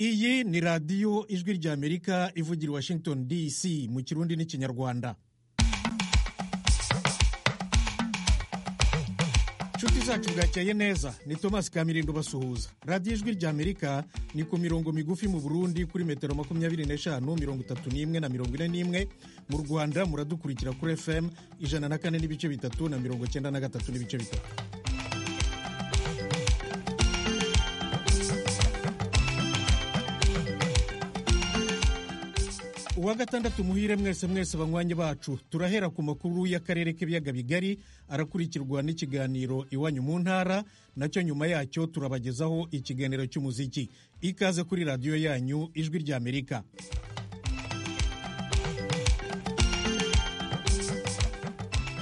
iyi ni radiyo ijwi ry'amerika ivugira i washington dc mu kirundi n'ikinyarwanda inshuti zacu bwakeye neza ni thomas kamirindo basuhuza radiyo ijwi ry'amerika ni ku mirongo migufi mu burundi kuri metero makumyabiri n'eshanu mirongo itatu n'imwe na mirongo ine n'imwe mu rwanda muradukurikira kuri fm ijana na kane n'ibice bitatu na mirongo cyenda na gatatu n'ibice bitatu uwa gatandatu muhire mwese mwese banywanyi bacu turahera ku makuru y'akarere k'ibiyaga bigari arakurikirwa n'ikiganiro iwanyu mu ntara nacyo nyuma yacyo turabagezaho ikiganiro cy'umuziki ikaze kuri radiyo yanyu ijwi ry'amerika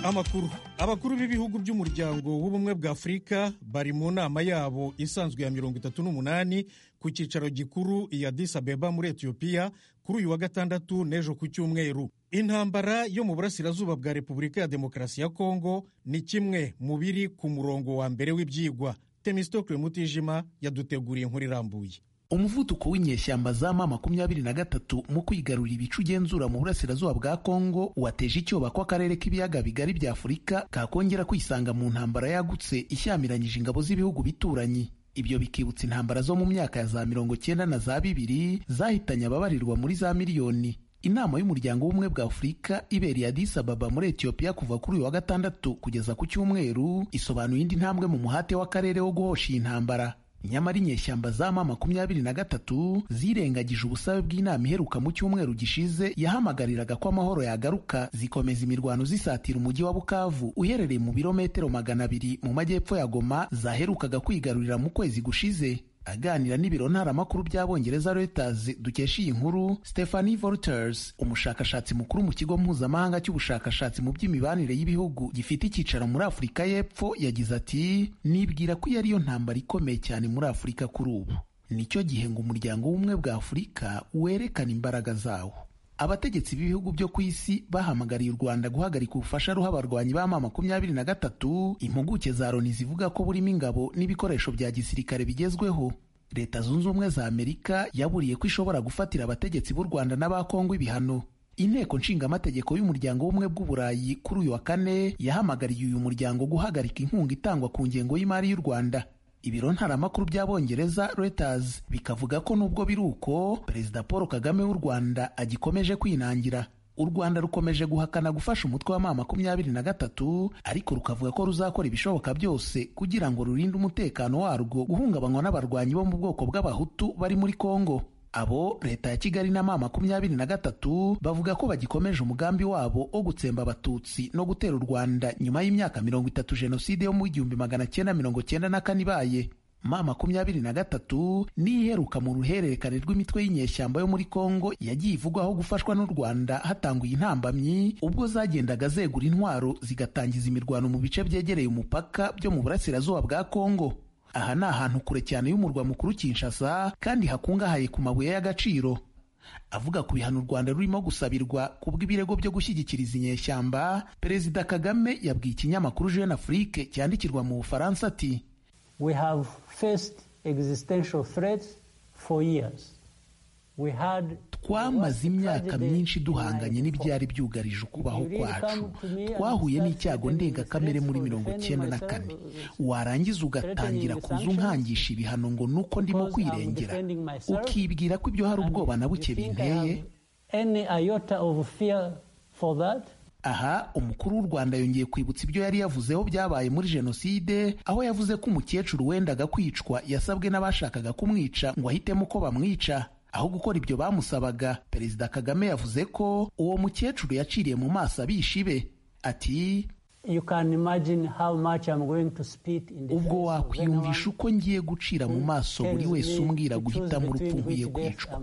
amakuru abakuru b'ibihugu by'umuryango w'ubumwe bwa afurika bari mu nama yabo isanzwe ya mirongo itatu n'umunani ku cyicaro gikuru i Addis Abeba muri etiyopiya kuri uyu wa gatandatu n'ejo ku cyumweru intambara yo mu burasirazuba bwa repubulika ya demokarasi ya kongo ni kimwe mu biri ku murongo wa mbere w'ibyigwa temistokle mutijima yaduteguriye inkuru irambuye umuvuduko w'inyeshyamba za ma makumyabiri na gatatu mu kwigarurira ibice ugenzura mu burasirazuba bwa kongo wateje icyoba ko akarere k'ibiyaga bigari bya afurika kakongera kwisanga mu ntambara yagutse ishyamiranyije ingabo z'ibihugu bituranyi ibyo bikibutsa intambara zo mu myaka ya za mirongo cyenda na za bibiri zahitanye ababarirwa muri za miliyoni inama y'umuryango w'ubumwe bwa afurika ibereye Addis Ababa muri etiyopiya kuva kuri uyu wa gatandatu kugeza ku cyumweru isobanuye indi ntambwe mu muhate w'akarere wo guhosha iyi ntambara nyamara inyeshyamba za ma makumyabiri na gatatu zirengagije ubusabe bw'inama iheruka mu cyumweru gishize yahamagariraga ko amahoro yagaruka zikomeza imirwano zisatira umujyi wa bukavu uherereye mu birometero magana abiri mu majyepfo ya goma zaherukaga kwigarurira mu kwezi gushize aganira n'ibiro ntaramakuru by'abongereza Reuters dukesha iyi nkuru Stephanie Volters umushakashatsi mukuru mu kigo mpuzamahanga cy'ubushakashatsi mu by'imibanire y'ibihugu gifite icyicaro muri Afurika y'Epfo yagize ati nibwira ko iyo ariyo ntambara ikomeye cyane muri Afurika kuri ubu nicyo gihe ngo umuryango w'ubumwe bwa Afurika werekana imbaraga zawo abategetsi b'ibihugu byo ku isi bahamagariye u Rwanda guhagarika ubufasha ruha abarwanyi b'ama makumyabiri na gatatu impuguke za Loni zivuga ko burimo ingabo n'ibikoresho bya gisirikare bigezweho leta zunze ubumwe za amerika yaburiye ko ishobora gufatira abategetsi b'u Rwanda n'aba Kongo ibihano inteko nshingamategeko y'umuryango w'ubumwe bw'uburayi kuri uyu wa kane yahamagariye uyu muryango guhagarika inkunga itangwa ku ngengo y'imari y'u Rwanda ibiro ntaramakuru by'abongereza Reuters bikavuga ko nubwo biri uko perezida paul kagame w'u rwanda agikomeje kwinangira u rwanda rukomeje guhakana gufasha umutwe wa ma makumyabiri na gatatu ariko rukavuga ko ruzakora ibishoboka byose kugira ngo rurinde umutekano warwo guhungabanywa n'abarwanyi bo mu bwoko bw'abahutu bari muri kongo abo leta ya kigali na ma makumyabiri na gatatu bavuga ko bagikomeje umugambi wabo wo gutsemba abatutsi no gutera u rwanda nyuma y'imyaka mirongo itatu jenoside yo mu igihumbi magana cyenda mirongo cyenda na kane ibaye ma makumyabiri na gatatu niyo iheruka mu ruhererekane rw'imitwe y'inyeshyamba yo muri kongo yagiye ivugwaho gufashwa n'u rwanda hatanguye intambamyi ubwo zagendaga zegura intwaro zigatangiza imirwano mu bice byegereye umupaka byo mu burasirazuba bwa kongo aha ni ahantu kure cyane y'umurwa mukuru Kinshasa kandi hakungahaye ku mabuye y'agaciro avuga ku bihano u Rwanda rurimo gusabirwa ku bw'ibirego byo gushyigikiriza inyeshyamba perezida Kagame yabwiye ikinyamakuru Jeune Afrique cyandikirwa mu Bufaransa ati We have faced existential threats for years twamaze imyaka myinshi duhanganye n'ibyari byugarije ukubaho kwacu twahuye n'icyago ndengakamere muri mirongo cyenda na kane warangiza ugatangira kuza unkangisha ibihano ngo nuko ndimo kwirengera ukibwira ko ibyo hari ubwoba na buke binteye aha umukuru w'u rwanda yongeye kwibutsa ibyo yari yavuzeho byabaye muri jenoside aho yavuze ko umukecuru wendaga kwicwa yasabwe n'abashakaga kumwica ngo ahitemo ko bamwica aho gukora ibyo bamusabaga perezida kagame yavuze ko uwo mukecuru yaciriye mu maso abishibe ati ubwo wakwiyumvisha uko ngiye gucira mu maso buri wese umbwira guhitamo urupfu nkwiye kwicwa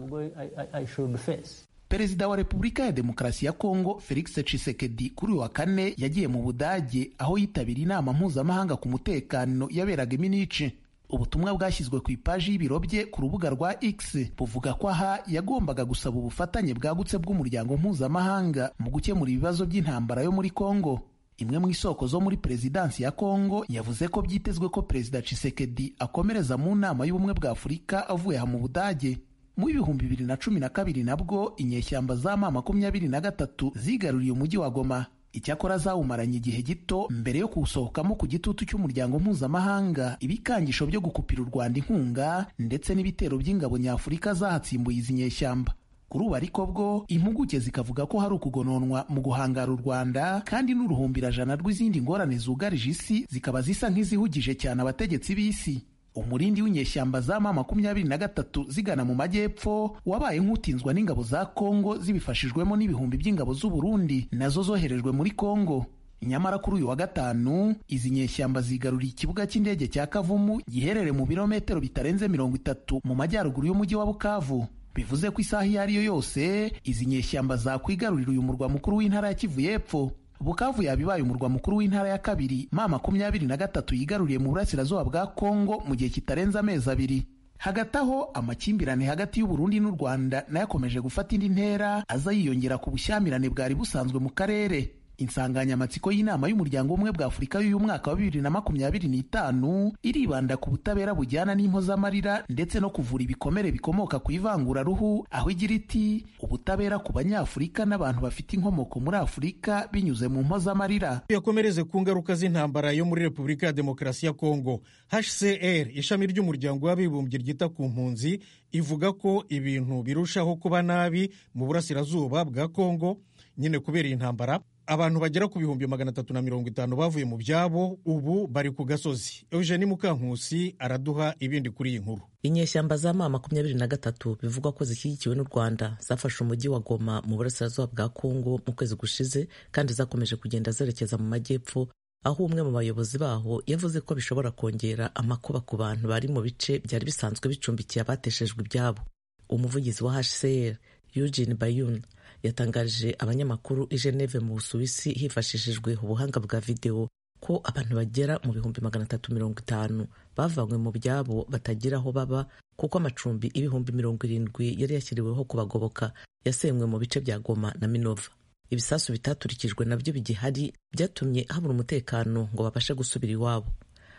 perezida wa repubulika ya demokarasi ya kongo felix tshisekedi kuri uyu wa kane yagiye mu budage aho yitabira inama mpuzamahanga ku mutekano yaberaga iminici ubutumwa bwashyizwe ku ipaji y'ibiro bye ku rubuga rwa x buvuga ko aha yagombaga gusaba ubufatanye bwagutse bw'umuryango mpuzamahanga mu gukemura ibibazo by'intambara yo muri kongo imwe mu isoko zo muri perezidansi ya kongo yavuze ko byitezwe ko perezida Tshisekedi akomereza mu nama y'ubumwe bwa afurika avuye aha mu budage mu bihumbi bibiri na cumi na kabiri nabwo inyeshyamba za ma makumyabiri na gatatu zigaruriye umujyi wa goma icyakora zawumaranye igihe gito mbere yo kuwusohokamo ku gitutu cy'umuryango mpuzamahanga ibikangisho byo gukupira u rwanda inkunga ndetse n'ibitero by'ingabo nyafurika zahatsimbuye izi nyeshyamba kuri ubu ariko bwo impuguke zikavuga ko hari ukugononwa mu guhangara u rwanda kandi n'uruhumbirajana rw'izindi ngorane zugarije isi zikaba zisa nk'izihugije cyane abategetsi b'isi umurindi w'inyeshyamba za ma makumyabiri na gatatu zigana mu majyepfo wabaye nk'utinzwa n'ingabo za kongo zibifashijwemo n'ibihumbi by'ingabo z'u Burundi nazo zoherejwe muri kongo nyamara kuri uyu wa gatanu izi nyeshyamba zigaruriye ikibuga cy'indege cya kavumu giherereye mu birometero bitarenze mirongo itatu mu majyaruguru y'umujyi wa bukavu bivuze ko isaha iyo ari yo yose izi nyeshyamba zakwigarurira uyu murwa mukuru w'intara ya kivu y'epfo bukavu yaba ibaye umurwa mukuru w'intara ya kabiri ma makumyabiri na gatatu yigaruriye mu burasirazuba bwa kongo mu gihe kitarenze amezi abiri hagati aho amakimbirane hagati y'uburundi n'u rwanda nayo akomeje gufata indi ntera aza yiyongera ku bushyamirane bwari busanzwe mu karere insanganyamatsiko y'inama y'umuryango w'ubumwe bwa afurika y'uyu mwaka wa bibiri na makumyabiri n'itanu iribanda ku butabera bujyana n'impozamarira ndetse no kuvura ibikomere bikomoka ku ivanguraruhu aho igira iti ubutabera ku banyafurika n'abantu bafite inkomoko muri afurika binyuze mu mpozamarira yakomereze ku ngaruka z'intambara yo muri repubulika ya demokarasi ya kongo hcr ishami ry'umuryango w'abibumbye ryita ku mpunzi ivuga ko ibintu birushaho kuba nabi mu burasirazuba bwa kongo nyine kubera iyi ntambara abantu bagera ku bihumbi magana atatu na mirongo itanu bavuye mu byabo ubu bari ku gasozi eugeni mukankusi araduha ibindi kuri iyi nkuru inyeshyamba za ma makumyabiri na gatatu bivugwa ko zishyigikiwe n'u rwanda zafashe umujyi wa goma mu burasirazuba bwa kongo mu kwezi gushize kandi zakomeje kugenda zerekeza mu majyepfo aho umwe mu bayobozi baho yavuze ko bishobora kongera amakuba ku bantu bari mu bice byari bisanzwe bicumbikiye abateshejwe ibyabo umuvugizi wa hcr eugene bayun yatangarije abanyamakuru i Geneve mu Busuwisi hifashishijwe ubuhanga bwa videwo ko abantu bagera mu bihumbi magana atatu mirongo itanu bavanywe mu byabo batagira aho baba kuko amacumbi ibihumbi mirongo irindwi yari yashyiriweho kubagoboka yasenywe mu bice bya Goma na Minova ibisasu bitaturikijwe nabyo bigihari byatumye habura umutekano ngo babashe gusubira iwabo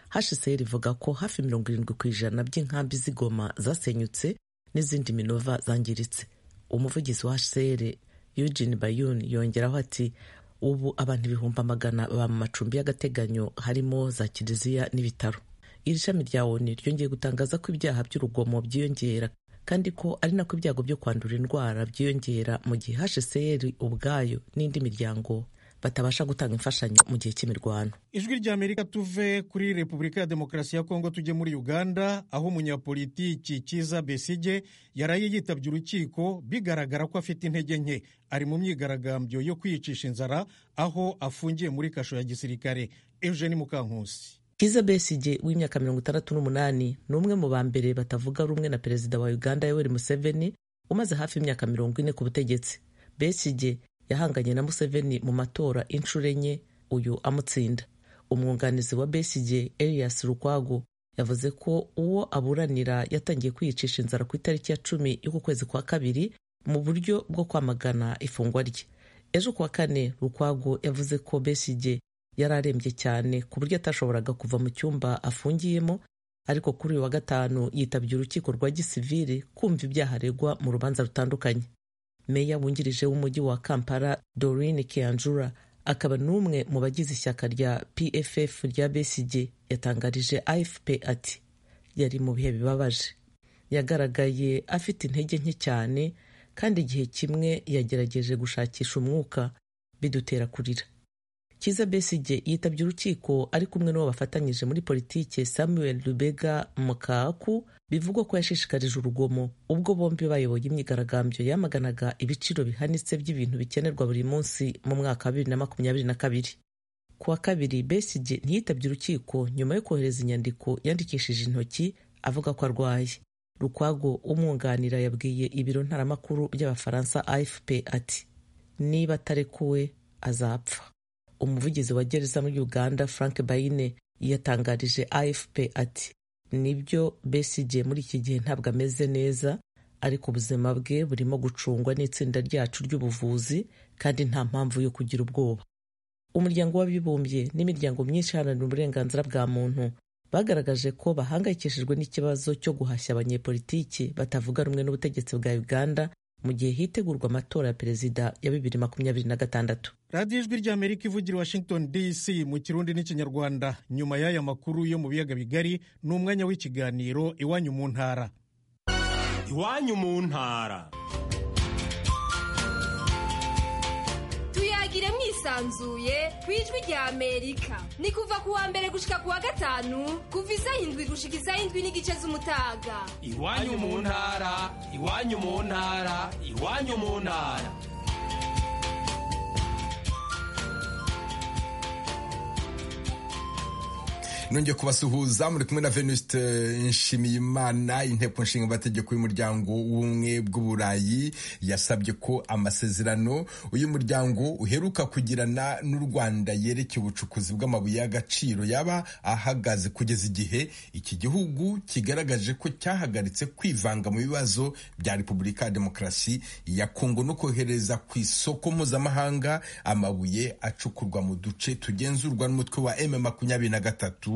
HCR ivuga ko hafi mirongo irindwi ku ijana by'inkambi z'igoma zasenyutse n'izindi Minova zangiritse umuvugizi wa HCR Eugene Bayun yongeraho ati ubu abantu ibihumbi magana ba mu macumbi y'agateganyo harimo za kiliziya n'ibitaro iri shami rya ONU ryongeye gutangaza ko ibyaha by'urugomo byiyongera kandi ko ari nako ibyago byo kwandura indwara byiyongera mu gihe HCR ubwayo n'indi miryango batabasha gutanga imfashanyo mu gihe cy'imirwano ijwi ry'amerika tuve kuri repubulika ya demokarasi ya kongo tujye muri uganda aho umunyapolitiki kiza besige yaraye yitabye urukiko bigaragara ko afite intege nke ari mu myigaragambyo yo kwiyicisha inzara aho afungiye muri kasho ya gisirikare eugeni mukankusi kiza besige w'imyaka mirongo itandatu n'umunani ni umwe mu ba mbere batavuga rumwe na perezida wa uganda yoweri museveni umaze hafi imyaka mirongo ine ku butegetsi besige yahanganye na Museveni mu matora inshuro enye uyu amutsinda umwunganizi wa Besigye Elias Lukwago yavuze ko uwo aburanira yatangiye kwiyicisha inzara ku itariki ya cumi y'uku kwezi kwa kabiri mu buryo bwo kwamagana ifungwa rye ejo kuwa kane Lukwago yavuze ko Besigye yari arembye cyane ku buryo atashoboraga kuva mu cyumba afungiyemo ariko kuri uyu wa gatanu yitabye urukiko rwa gisivili kumva ibyaha aregwa mu rubanza rutandukanye meya wungirije w'umujyi wa kampala dorine kianjura akaba n'umwe mu bagize ishyaka rya pff rya besigye yatangarije afp ati yari mu bihe bibabaje yagaragaye afite intege nke cyane kandi igihe kimwe yagerageje gushakisha umwuka bidutera kurira kiza besigye yitabye urukiko ari kumwe n'uwo bafatanyije muri politike samuel rubega mukaku bivugwa ko yashishikarije urugomo ubwo bombi bayoboye imyigaragambyo yamaganaga ibiciro bihanitse by'ibintu bikenerwa buri munsi mu mwaka wa bibiri na makumyabiri na kabiri ku wa kabiri besigye ntiyitabye urukiko nyuma yo kohereza inyandiko yandikishije intoki avuga ko arwaye rukwago umwunganira yabwiye ibiro ntaramakuru by'abafaransa afp ati niba atarekuwe azapfa umuvugizi wa gereza muri uganda frank bayine yatangarije afp ati nibyo besigye muri iki gihe ntabwo ameze neza ariko ubuzima bwe burimo gucungwa n'itsinda ryacu ry'ubuvuzi kandi nta mpamvu yo kugira ubwoba umuryango w'abibumbye n'imiryango myinshi iharanira uburenganzira bwa muntu bagaragaje ko bahangayikishijwe n'ikibazo cyo guhashya abanyepolitiki batavuga rumwe n'ubutegetsi bwa uganda mu gihe hitegurwa amatora ya perezida ya bibiri makumyabiri na gatandatu radiyo ijwi ry'amerika ivugira i washington dc mu kirundi n'ikinyarwanda nyuma y'aya makuru yo mu biyaga bigari ni umwanya w'ikiganiro iwanyu mu ntara iwanyu mu ntara tuyagire mwisanzuye ku ijwi rya amerika ni kuva ku wa mbere gushika ku wa gatanu kuva isaha indwi gushika isaha indwi n'igice z'umutaga iwanyu mu ntara iwanyu mu ntara iwanyu mu ntara nongeye kubasuhuza muri kumwe na venuste nshimiyimana inteko nshinga amategeko y'umuryango w'ubumwe bw'uburayi yasabye ko amasezerano uyu muryango uheruka kugirana n'u rwanda yerekeye ubucukuzi bw'amabuye y'agaciro yaba ahagaze kugeza igihe iki gihugu kigaragaje ko cyahagaritse kwivanga mu bibazo bya repubulika ya demokarasi ya kongo no kohereza ku isoko mpuzamahanga amabuye acukurwa mu duce tugenzurwa n'umutwe wa m makumyabiri na gatatu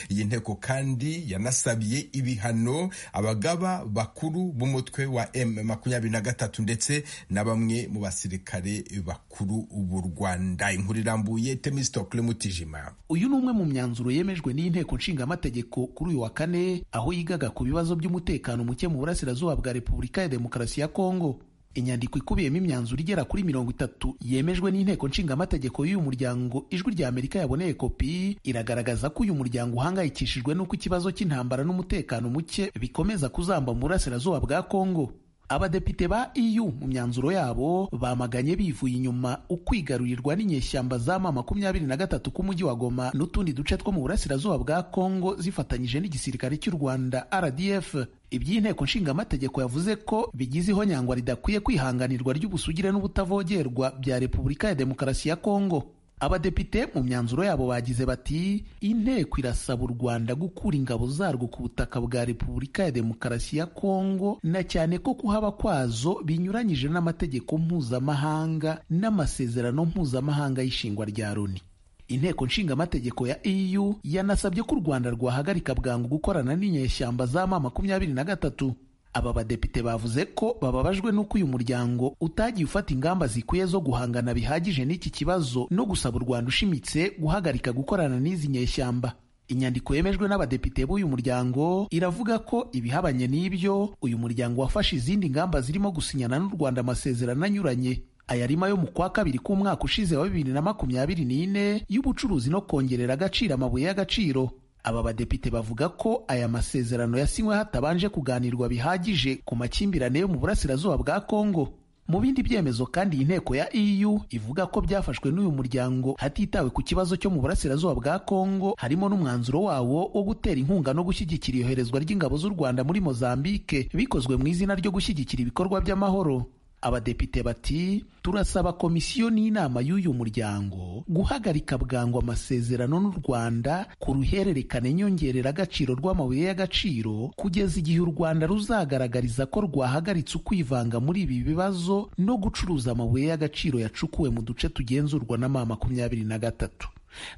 iyi nteko kandi yanasabiye ibihano abagaba bakuru b'umutwe wa M makumyabiri na gatatu ndetse na bamwe mu basirikare bakuru b'u Rwanda inkuru irambuye Temistokle Mutijima uyu ni umwe mu myanzuro yemejwe n'iyi nteko nshingamategeko kuri uyu wa kane aho yigaga ku bibazo by'umutekano muke mu burasirazuba bwa repubulika ya demokarasi ya kongo inyandiko ikubiyemo imyanzuro igera kuri mirongo itatu yemejwe n'inteko nshingamategeko y'uyu muryango ijwi rya amerika yaboneye kopi iragaragaza ko uyu muryango uhangayikishijwe n'uko ikibazo cy'intambara n'umutekano muke bikomeza kuzamba mu burasirazuba bwa kongo abadepite ba EU mu myanzuro yabo bamaganye bivuye inyuma ukwigarurirwa n'inyeshyamba za ma makumyabiri na gatatu k'umujyi wa Goma n'utundi duce two mu burasirazuba bwa Kongo zifatanyije n'igisirikare cy'u Rwanda RDF iby'inteko nshingamategeko yavuze ko bigize ihonyangwa ridakwiye kwihanganirwa ry'ubusugire n'ubutavogerwa bya Repubulika ya Demokarasi ya Kongo abadepite mu myanzuro yabo bagize bati inteko irasaba u rwanda gukura ingabo zarwo ku butaka bwa repubulika ya demokarasi ya kongo na cyane ko kuhaba kwazo binyuranyije n'amategeko mpuzamahanga n'amasezerano mpuzamahanga y'ishingwa rya loni inteko nshingamategeko ya eu yanasabye ko u rwanda rwahagarika bwangu gukorana n'inyeshyamba za ma makumyabiri na gatatu aba badepite bavuze ko bababajwe n'uko uyu muryango utagiye ufata ingamba zikwiye zo guhangana bihagije n'iki kibazo no gusaba u rwanda ushimitse guhagarika gukorana n'izi nyeshyamba inyandiko yemejwe n'abadepite b'uyu muryango iravuga ko ibihabanye n'ibyo uyu muryango wafashe izindi ngamba zirimo gusinyana n'u rwanda amasezerano anyuranye ayarimo yo mu kwa kabiri k'umwaka ushize wa bibiri na makumyabiri n'ine y'ubucuruzi no kongerera agaciro amabuye y'agaciro aba badepite bavuga ko aya masezerano yasinywe hatabanje kuganirwa bihagije ku makimbirane yo mu burasirazuba bwa Kongo mu bindi byemezo kandi iyi nteko ya EU ivuga ko byafashwe n'uyu muryango hatitawe ku kibazo cyo mu burasirazuba bwa Kongo harimo n'umwanzuro wawo wo gutera inkunga no gushyigikira iyoherezwa ry'ingabo z'u Rwanda muri Mozambique bikozwe mu izina ryo gushyigikira ibikorwa by'amahoro abadepite bati turasaba komisiyo n'inama y'uyu muryango guhagarika bwangu amasezerano n'u rwanda ku ruhererekane nyongereragaciro rw'amabuye y'agaciro kugeza igihe u rwanda ruzagaragariza ko rwahagaritse ukwivanga muri ibi bibazo no gucuruza amabuye y'agaciro yacukuwe mu duce tugenzurwa na ma makumyabiri na gatatu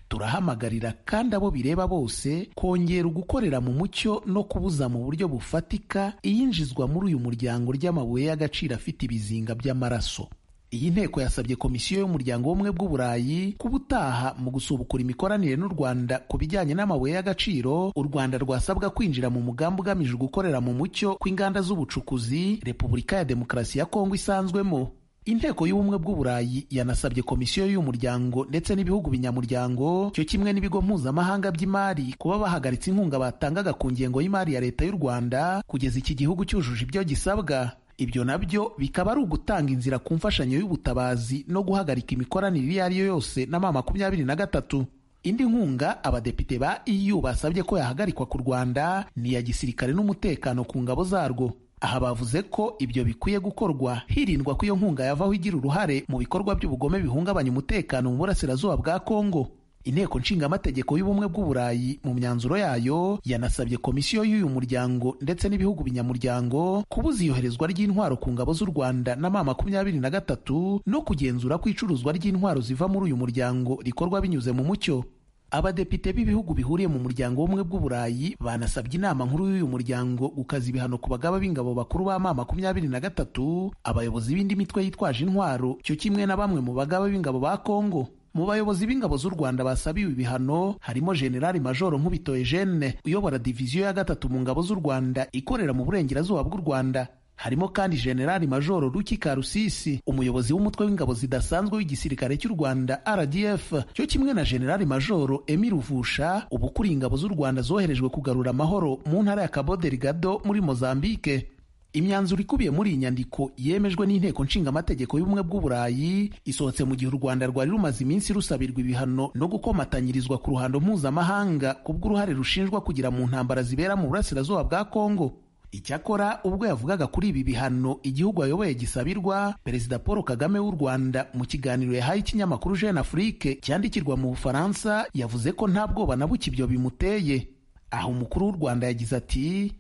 turahamagarira kandi abo bireba bose kongera ugukorera mu mucyo no kubuza mu buryo bufatika iyinjizwa muri uyu muryango ry'amabuye y'agaciro afite ibizinga by'amaraso iyi nteko yasabye komisiyo y'umuryango w'ubumwe bw'uburayi kuba utaha mu gusubukura imikoranire n'u rwanda ku bijyanye n'amabuye y'agaciro u rwanda rwasabwa kwinjira mu mugambi ugamije gukorera mu mucyo kw'inganda z'ubucukuzi repubulika ya demokarasi ya kongo isanzwemo inteko y'ubumwe bw'uburayi yanasabye komisiyo y'uyu muryango ndetse n'ibihugu binyamuryango cyo kimwe n'ibigo mpuzamahanga by'imari kuba bahagaritse inkunga batangaga ku ngengo y'imari ya leta y'u rwanda kugeza iki gihugu cyujuje ibyo gisabwa ibyo nabyo bikaba ari ugutanga inzira ku mfashanyo y'ubutabazi no guhagarika imikoranire iyo ari yo yose na ma makumyabiri na gatatu indi nkunga abadepite ba eu basabye ko yahagarikwa ku rwanda ni iya gisirikare n'umutekano ku ngabo zarwo aha bavuze ko ibyo bikwiye gukorwa hirindwa ko iyo nkunga yavaho igira uruhare mu bikorwa by'ubugome bihungabanya umutekano mu burasirazuba bwa kongo inteko nshingamategeko y'ubumwe bw'uburayi mu myanzuro yayo yanasabye komisiyo y'uyu muryango ndetse n'ibihugu binyamuryango kubuza iyoherezwa ry'intwaro ku ngabo z'u rwanda na ma makumyabiri na gatatu no kugenzura ko icuruzwa ry'intwaro ziva muri uyu muryango rikorwa binyuze mu mucyo abadepite b'ibihugu bihuriye mu muryango w'ubumwe bw'uburayi banasabye inama nkuru y'uyu muryango gukaza ibihano ku bagaba b'ingabo bakuru ba ma makumyabiri na gatatu abayobozi b'indi mitwe yitwaje intwaro cyo kimwe na bamwe mu bagaba b'ingabo ba kongo mu bayobozi b'ingabo z'u rwanda basabiwe ibihano harimo generali majoro nkubitoye jene uyobora diviziyo ya gatatu mu ngabo z'u rwanda ikorera mu burengerazuba bw'u rwanda harimo kandi generali majoro ruki karusisi umuyobozi w'umutwe w'ingabo zidasanzwe w'igisirikare cy'u rwanda rdf cyo kimwe na generali majoro emi ruvusha uba ukuriye ingabo z'u rwanda zoherejwe kugarura amahoro mu ntara ya cabo delgado muri mozambique imyanzuro ikubiye muri iyi nyandiko yemejwe n'inteko nshingamategeko y'ubumwe bw'uburayi isohotse mu gihe u rwanda rwari rumaze iminsi rusabirwa ibihano no gukomatanyirizwa ku ruhando mpuzamahanga kubw'uruhare rushinjwa kugira mu ntambara zibera mu burasirazuba bwa kongo icyakora ubwo yavugaga kuri ibi bihano igihugu ayoboye gisabirwa perezida paul kagame w'u rwanda mu kiganiro yahaye ikinyamakuru jeune afrique cyandikirwa mu bufaransa yavuze ko nta bwoba na buke ibyo bimuteye aho umukuru w'u rwanda yagize ati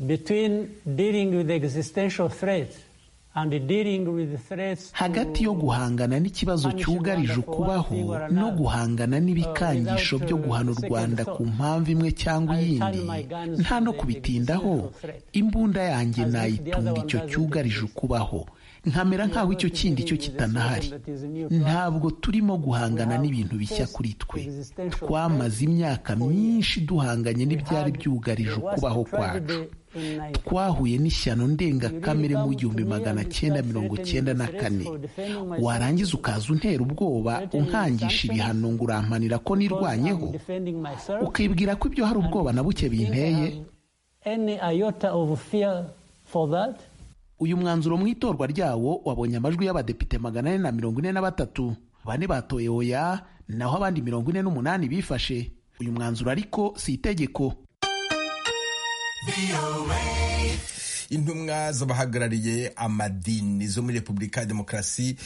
between dealing with existential threats and dealing with the threats hagati yo guhangana n'ikibazo cyugarije ukubaho no guhangana n'ibikangisho byo guhana u rwanda ku mpamvu imwe cyangwa iyindi nta no kubitindaho imbunda yanjye nayitunga icyo cyugarije ukubaho nkamera nk'aho icyo kindi cyo kitanahari ntabwo turimo guhangana n'ibintu bishya kuri twe twamaze imyaka myinshi duhanganye n'ibyari byugarije ukubaho kwacu twahuye n'ishyano ndengakamere mu gihumbi magana cyenda mirongo cyenda na kane warangiza ukaza untera ubwoba unkangisha ibihano ngo urampanira ko nirwanyeho ukibwira ko ibyo hari ubwoba na buke binteye uyu mwanzuro mu itorwa ryawo wabonye amajwi y'abadepite magana ane na mirongo ine na batatu bane batoye oya naho abandi mirongo ine n'umunani bifashe uyu mwanzuro ariko si itegeko intumwa z'abahagarariye amadini zo muri repubulika ya demokarasi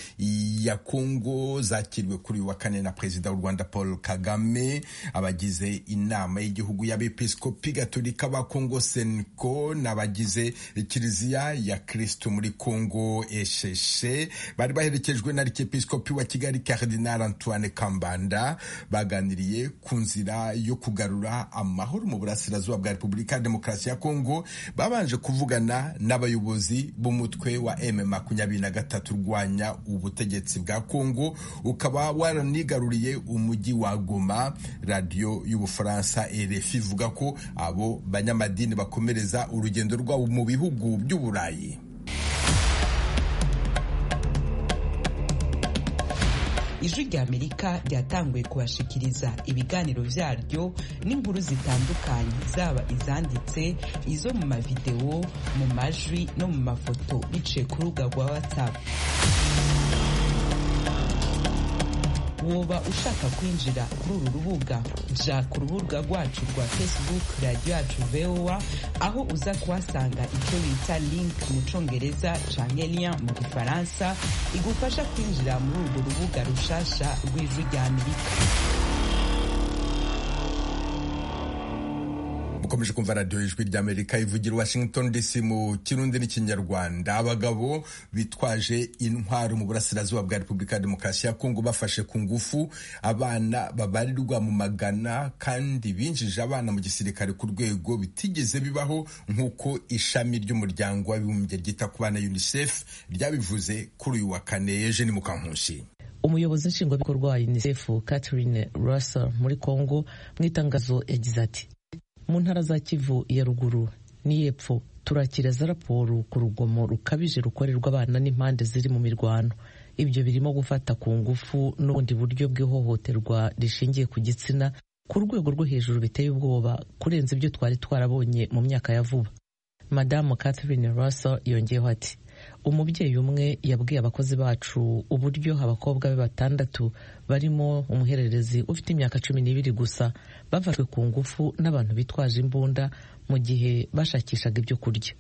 ya kongo zakiriwe kuri uyu wa kane na perezida w'u rwanda paul kagame abagize inama y'igihugu y'abepiskopi gatolika ba kongo senko n'abagize kiliziya ya kirisitu muri kongo esheshe bari baherekejwe na arikepiskopi wa kigali karidinari antoine kambanda baganiriye ku nzira yo kugarura amahoro mu burasirazuba bwa repubulika ya demokarasi ya kongo babanje kuvugana n'abayobozi b'umutwe wa M makumyabiri na gatatu urwanya ubutegetsi bwa Kongo ukaba waranigaruriye umujyi wa Goma radiyo y'ubufaransa RFI ivuga ko abo banyamadini bakomereza urugendo rwabo mu bihugu by'uburayi ijwi ry'amerika ryatanguye kubashikiriza ibiganiro byaryo n'inkuru zitandukanye zaba izanditse izo mu mavidewo mu majwi no mu mafoto biciye ku rubuga rwa whatsapp woba ushaka kwinjira kuri uru rubuga ja ku rubuga rwacu rwa facebook radiyo yacu voa aho uza kuhasanga icyo bita link mu congereza canke lien mu gifaransa igufasha kwinjira muri urwo rubuga rushasha rw'ijwi rya amerika mukomeje kumva radiyo ijwi ry'amerika ivugira washington dc mu kirundi n'ikinyarwanda abagabo bitwaje intwaro mu burasirazuba bwa repubulika ya demokarasi ya kongo bafashe ku ngufu abana babarirwa mu magana kandi binjije abana mu gisirikare ku rwego bitigeze bibaho nk'uko ishami ry'umuryango w'abibumbye ryita ku bana unicef ryabivuze kuri uyu wa kane eugene mukankushi umuyobozi nshingwabikorwa wa unicef catherine russell muri kongo mu itangazo yagize ati mu ntara za kivu ya ruguru n'iy'epfo turakiriza raporo ku rugomo rukabije rukorerwa abana n'impande ziri mu mirwano ibyo birimo gufata ku ngufu n'ubundi buryo bw'ihohoterwa rishingiye ku gitsina ku rwego rwo hejuru biteye ubwoba kurenza ibyo twari twarabonye mu myaka ya vuba madamu catherine russell yongeyeho ati umubyeyi umwe yabwiye abakozi bacu uburyo abakobwa be batandatu barimo umuhererezi ufite imyaka cumi n'ibiri gusa bafashwe ku ngufu n'abantu bitwaje imbunda mu gihe bashakishaga ibyo kurya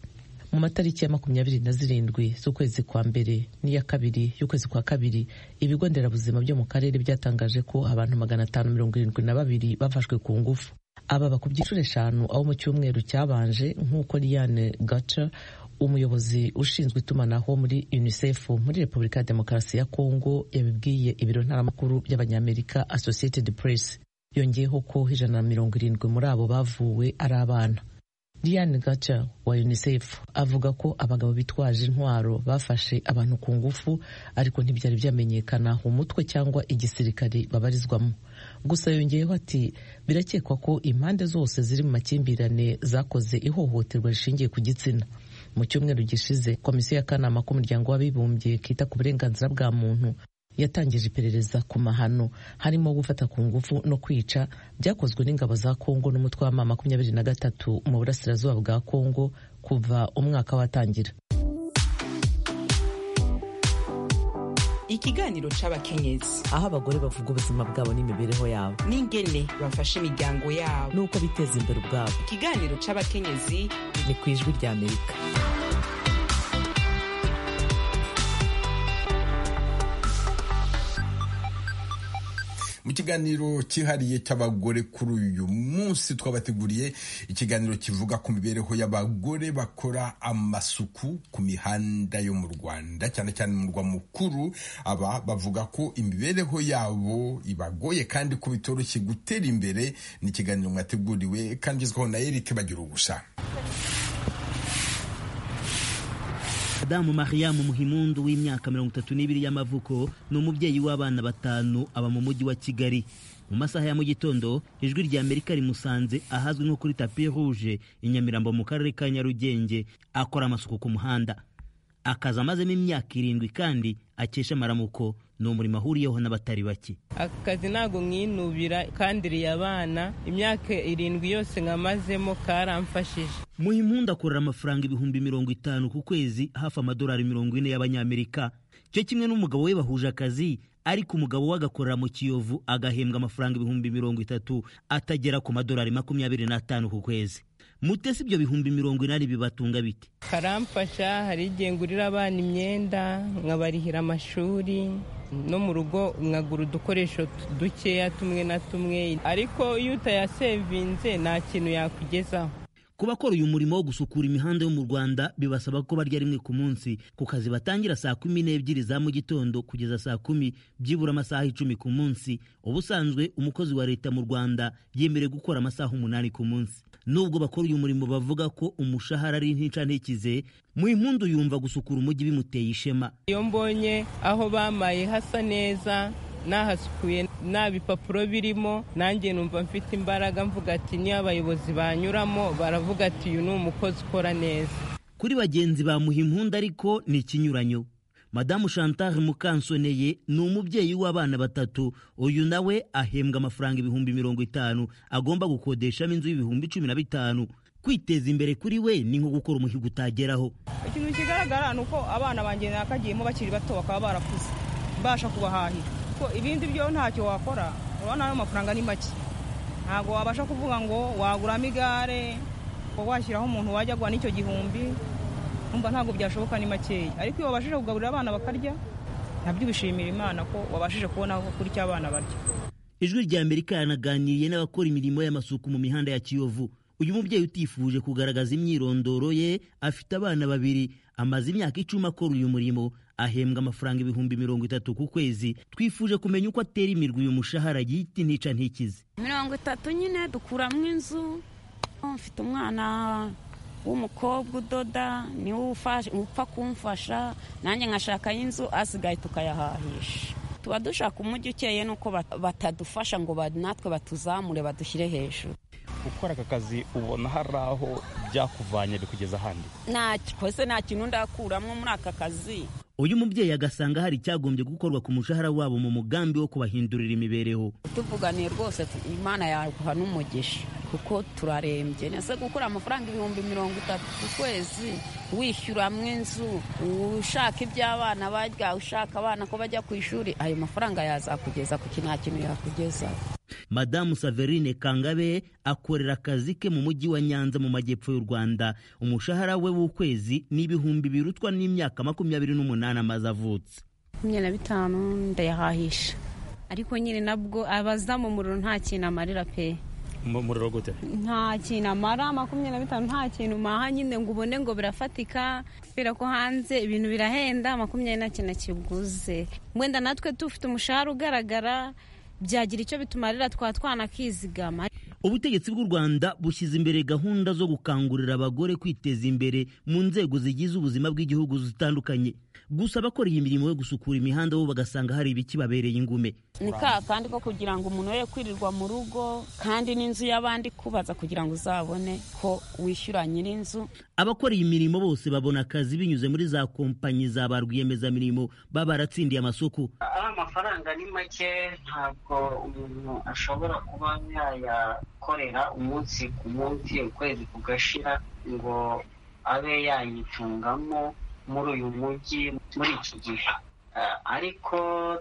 mu matariki ya makumyabiri na zirindwi z'ukwezi kwa mbere n'iya kabiri y'ukwezi kwa kabiri ibigo nderabuzima byo mu karere byatangaje ko abantu magana atanu mirongo irindwi na babiri bafashwe ku ngufu ababa ku byiciro eshanu aho mu cyumweru cyabanje nk'uko Liane Gatcher umuyobozi ushinzwe itumanaho muri unicef muri repubulika ya demokarasi ya kongo yabibwiye ibiro ntaramakuru by'abanyamerika associated press yongeyeho ko ijana na mirongo irindwi muri abo bavuwe ari abana Diane Gacha wa UNICEF avuga ko abagabo bitwaje intwaro bafashe abantu ku ngufu ariko ntibyari byamenyekana umutwe cyangwa igisirikare babarizwamo gusa yongeyeho ati birakekwa ko impande zose ziri mu makimbirane zakoze ihohoterwa rishingiye ku gitsina mu cyumweru gishize komisiyo y'akanama k'umuryango w'abibumbye kita ku burenganzira bwa muntu yatangije iperereza ku mahano harimo gufata ku ngufu no kwica byakozwe n'ingabo za kongo n'umutwe w'ama makumyabiri na gatatu mu burasirazuba bwa kongo kuva umwaka watangira ikiganiro c'abakenyezi aho abagore bavuga ubuzima bwabo n'imibereho yabo n'ingene bafasha imiryango yabo n'uko biteza imbere ubwabo ikiganiro c'abakenyezi ni ku ijwi ry'amerika mu kiganiro cyihariye cy'abagore kuri uyu munsi twabateguriye ikiganiro kivuga ku mibereho y'abagore bakora amasuku ku mihanda yo mu rwanda cyane cyane mu murwa mukuru aba bavuga ko imibereho yabo ibagoye kandi ko bitoroshye gutera imbere ni ikiganiro mwateguriwe kandi izwaho na eric bagira ubusa Madamu Mariamu Muhimundu w'imyaka mirongo itatu n'ibiri y'amavuko ni umubyeyi w'abana batanu aba mu mujyi wa Kigali mu masaha ya mu gitondo ijwi rya Amerika rimusanze ahazwi nko kuri tapi rouge i Nyamirambo mu karere ka Nyarugenge akora amasuku ku muhanda akazi amazemo imyaka irindwi kandi akesha amaramuko ni umurimo ahuriyeho n'abatari bake aka kazi ntabwo mwinubira kandiriye abana imyaka irindwi yose nkamazemo karamfashije muhimpundu akorera amafaranga ibihumbi mirongo itanu ku kwezi hafi amadolari mirongo ine y'abanyamerika cyo kimwe n'umugabo we bahuje akazi ariko umugabo we agakorera mu kiyovu agahembwa amafaranga ibihumbi mirongo itatu atagera ku madolari makumyabiri n'atanu ku kwezi mutese ibyo bihumbi mirongo inani bibatunga bite karamfasha hari igihe ngurira abana imyenda nkabarihira amashuri no mu rugo nkagura udukoresho dukeya tumwe na tumwe ariko iyo utayasevinze nta kintu yakugezaho ku bakora uyu murimo wo gusukura imihanda yo mu rwanda bibasaba ko barya rimwe ku munsi ku kazi batangira saa kumi n'ebyiri za mu gitondo kugeza saa kumi byibura amasaha icumi ku munsi ubusanzwe umukozi wa leta mu rwanda yemerewe gukora amasaha umunani ku munsi nubwo bakora uyu murimo bavuga ko umushahara ari nticantekize mu impundu yumva gusukura umujyi bimuteye ishema iyo mbonye aho bamaye hasa neza nahasukuye nta bipapuro birimo nanjye numva mfite imbaraga mvuga ati niyo abayobozi banyuramo baravuga ati uyu ni umukozi ukora neza kuri bagenzi ba muhimpundu ariko ni ikinyuranyo madamu chantal mukansoneye ni umubyeyi w'abana batatu uyu nawe ahembwa amafaranga ibihumbi mirongo itanu agomba gukodeshamo inzu y'ibihumbi cumi na bitanu kwiteza imbere kuri we ni nko gukora umuhigo utageraho ikintu kigaragara ni uko abana banjye nakagiyemo bakiri bato bakaba barakuze mbasha kubahahira ko ibindi byo ntacyo wakora urabona ayo mafaranga ni make ntabwo wabasha kuvuga ngo waguramo igare ngo washyiraho umuntu wajya guha n'icyo gihumbi umva ntabwo byashoboka ni makeya ariko iyo wabashije kugaburira abana bakarya nabyo ubishimira imana ko wabashije kubona aho kurya abana barya ijwi rya amerika yanaganiriye n'abakora imirimo y'amasuku mu mihanda ya kiyovu uyu mubyeyi utifuje kugaragaza imyirondoro ye afite abana babiri amaze imyaka icumi akora uyu murimo ahembwa amafaranga ibihumbi mirongo itatu ku kwezi twifuje kumenya uko atera imirwi uyu mushahara yita intica ntikize mirongo itatu nyine dukuramo inzu mfite umwana w'umukobwa udoda niwe upfa kumfasha nanjye nkashakayo inzu asigaye tukayahahisha tuba dushaka umujyi ukeye nuko batadufasha ngo natwe batuzamure badushyire hejuru gukora aka kazi ubona hari aho byakuvanye bikugeza ahandi ntacyo nta kintu ndakuramo muri aka kazi uyu mubyeyi agasanga hari icyagombye gukorwa ku mushahara wabo mu mugambi wo kubahindurira imibereho tuvuganiye rwose imana yaguha n'umugisha kuko turarembye nese gukora amafaranga ibihumbi mirongo itatu ku kwezi wishyuramo inzu ushaka iby'abana barya ushaka abana ko bajya ku ishuri ayo mafaranga yazakugeza kuki nta kintu yakugezaho madamu saverine kangabe akorera akazi ke mu mujyi wa nyanza mu majyepfo y'u rwanda umushahara we w'ukwezi ni ibihumbi birutwa n'imyaka makumyabiri n'umunani amaze avutse makumyabiri na bitanu ndayahahisha ariko nyine nabwo abaza mu muriro nta kintu amarira pe umuriro gute nta kintu amara makumyabiri na bitanu nta kintu umaha nyine ngo ubone ngo birafatika kubera ko hanze ibintu birahenda makumyabiri nta kintu kiguze wenda natwe dufite umushahara ugaragara byagira icyo bitumarira twa twana kizigama ubutegetsi bw'u rwanda bushyize imbere gahunda zo gukangurira abagore kwiteza imbere mu nzego zigize ubuzima bw'igihugu zitandukanye gusa abakora iyi mirimo yo gusukura imihanda bo bagasanga hari ibikibabereye ingume ni ka kandi ko kugira ngo umuntu we kwirirwa mu rugo kandi n'inzu y'abandi kubaza kugira ngo uzabone ko wishyura nyir'inzu abakora iyi mirimo bose babona akazi binyuze muri za kompanyi za ba rwiyemezamirimo baba baratsindiye amasoko ari amafaranga ni make ntabwo umuntu ashobora kuba yayakorera umunsi ku munsi ukwezi kugashira ngo abe yayicungamo muri uyu mujyi muri iki gihe ariko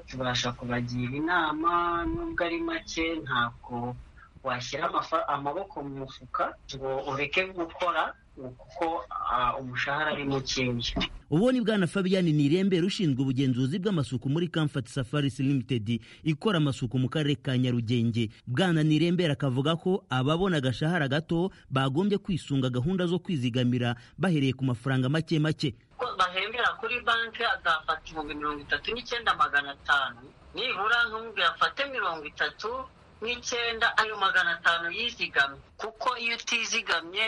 tubasha kubagira inama nubwo ari make ntabwo washyira amaboko mu mufuka ngo ureke gukora kuko umushahara ari mukeya ubu ni bwana fabian nirembe rushinzwe ubugenzuzi bw'amasuku muri comfort safaris limited ikora amasuku mu karere ka nyarugenge bwana nirembere akavuga ko ababona agashahara gato bagombye kwisunga gahunda zo kwizigamira bahereye ku mafaranga make make bahembera kuri banki azafata ibihumbi mirongo itatu n'icyenda magana atanu nibura ntumubwira afate mirongo itatu n'icyenda ayo magana atanu yizigamye kuko iyo utizigamye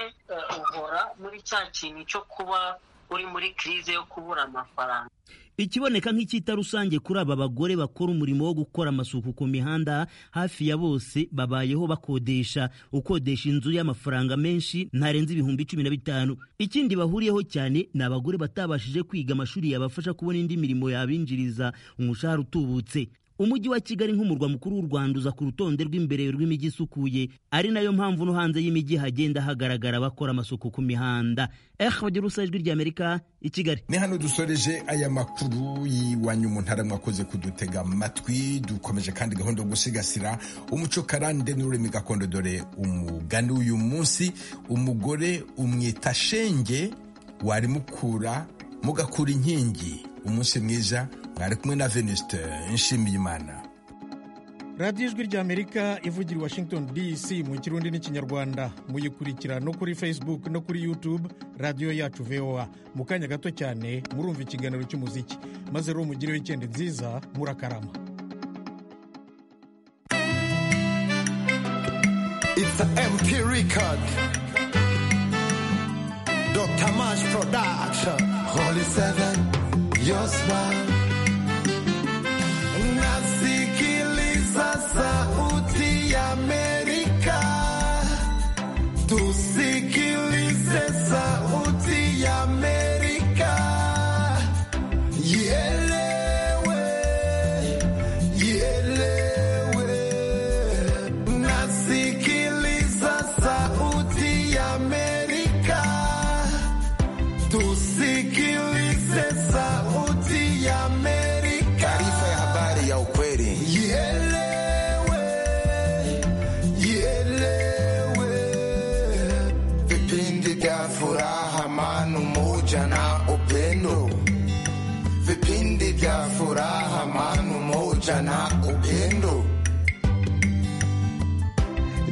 uhora muri cya kintu cyo kuba uri muri kirize yo kubura amafaranga ikiboneka nk'icyita rusange kuri aba bagore bakora umurimo wo gukora amasuku ku mihanda hafi ya bose babayeho bakodesha ukodesha inzu y'amafaranga menshi ntarenze ibihumbi cumi na bitanu ikindi bahuriyeho cyane ni abagore batabashije kwiga amashuri yabafasha kubona indi mirimo yabinjiriza umushahara utubutse umujyi wa kigali nk'umurwa mukuru w'u rwanda uza ku rutonde rw'imbere rw'imijyi isukuye ari nayo mpamvu no hanze y'imijyi hagenda hagaragara abakora amasuku ku mihanda eh bagira urusa ijwi ry'amerika i kigali ni hano dusoreje aya makuru y'iwanyu mu ntara mwakoze kudutega amatwi dukomeje kandi gahunda yo gusigasira umuco karande n'ururimi gakondo dore umugani w'uyu munsi umugore umwita shenge warimukura mugakura inkingi umunsi mwiza mwari kumwe na venuste nshimiyimana radiyo ijwi ry'amerika ivugira i washington dc mu kirundi n'ikinyarwanda muyikurikira no kuri facebook no kuri youtube radiyo yacu voa mu kanya gato cyane murumva ikiganiro cy'umuziki maze rero mugire wikendi nziza murakarama It's the MP record. Dr. Mash Production. Holy Seven, your smile. Nasikiliza sauti ya Amerika, tusikilize sauti ya Amerika, ielewe, ielewe. Nasikiliza sauti ya Amerika, tusikilize sauti ya Amerika. Taarifa ya habari ya ukweli vipindi vya furaha manu moja na upendo vipindi vya furaha manu moja na upendo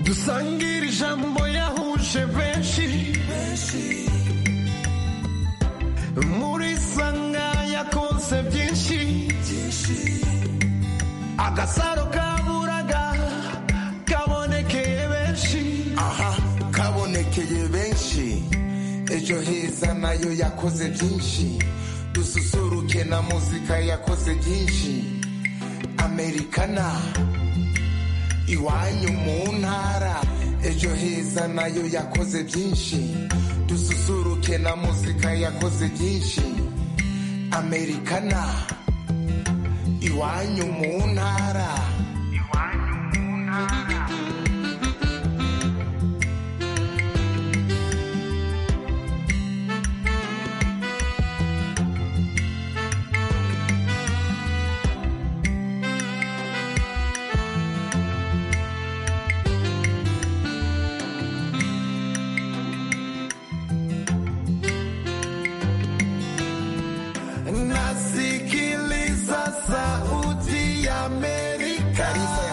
dusangire ijambo yahuje benshi muri sanga yakoze byinshi agasaro kaburaga kabonekeye benshi aha kabonekeye benshi ejo heza nayo yakoze byinshi dususuruke na muzika yakoze byinshi amerikana iwanyu mu ntara ejo heza nayo yakoze byinshi dususuruke na muzika yakoze byinshi amerikana iwanyu mu ntara iwanyu mu ntara nasikiliza sauti ya Amerika. taarifa ya